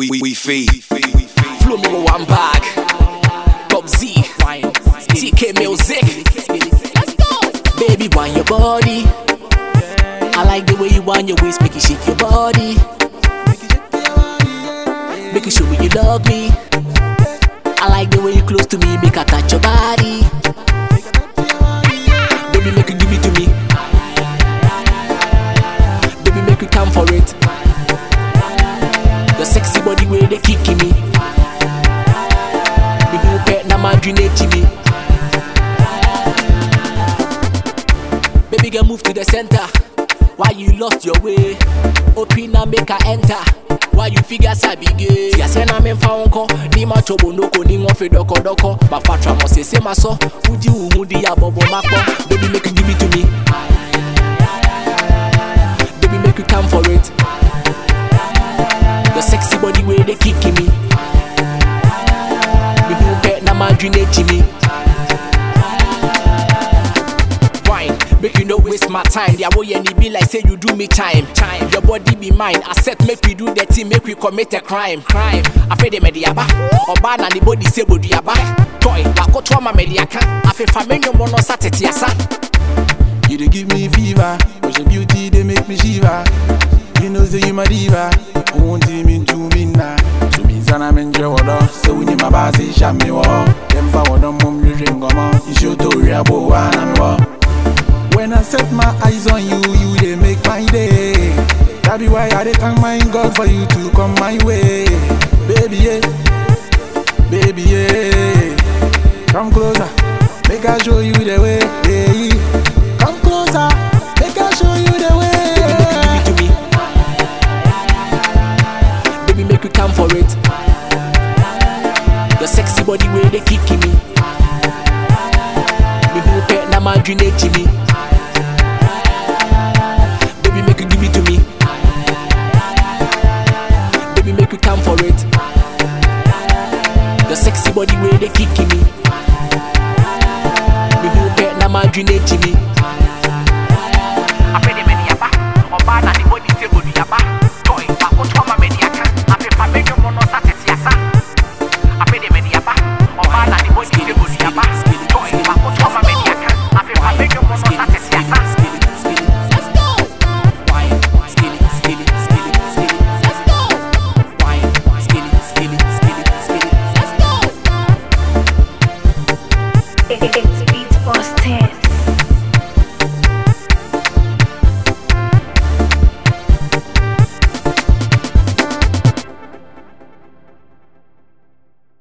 we, we, we feed. Flow me with one bag. Bob Z. TK Music. Let's go. Baby, want your body. I like the way you want your waist, make you shake your body. Make you show me you love me. I like the way you close to me, make I touch your body. Baby, make you give it to me. Baby, make you come for it. Your sexy body way they kicking me. Baby, you pet na madrinate me. Baby, girl, move to the center. Why you lost your way? Open and make her enter. Why you figure sabi gay? Ya se na me fa wonko, ni ma chobo noko ni won fe doko doko. Ba fatra mo se se ma so, uji uhu di ya bobo makpo. Baby, make you give it to me. Baby, make you come for it. Your sexy body way they kicking me. Baby, you pet na madrinate me. wine Make you no waste my time The way you be like say you do me time Time Your body be mine Accept make we do the thing Make we commit a crime Crime Afe de medi aba Oba na ni body say body aba Toy Wakoto ama medi aka Afe fa menyo mono sa tete asa You dey give me fever, cause your beauty they make me shiver. You know say you my diva, I want him into me now. So me sana me enjoy water, so when you my boss say sham me wa. Them for water mum you drink come on, you show to real boy na me wa. When I set my eyes on you, you they make my day. That be why I dey thank my God for you to come my way, baby yeah, baby yeah. Come closer, make I show you the way. Yeah. Come closer, make I show you the Baby make you give way. it to me Baby make you come for it Your sexy body way they kicking me Baby you pet na madrinate me Baby make you give it to me Baby make you come for it Your sexy body way they kicking me Baby you pet na madrinate me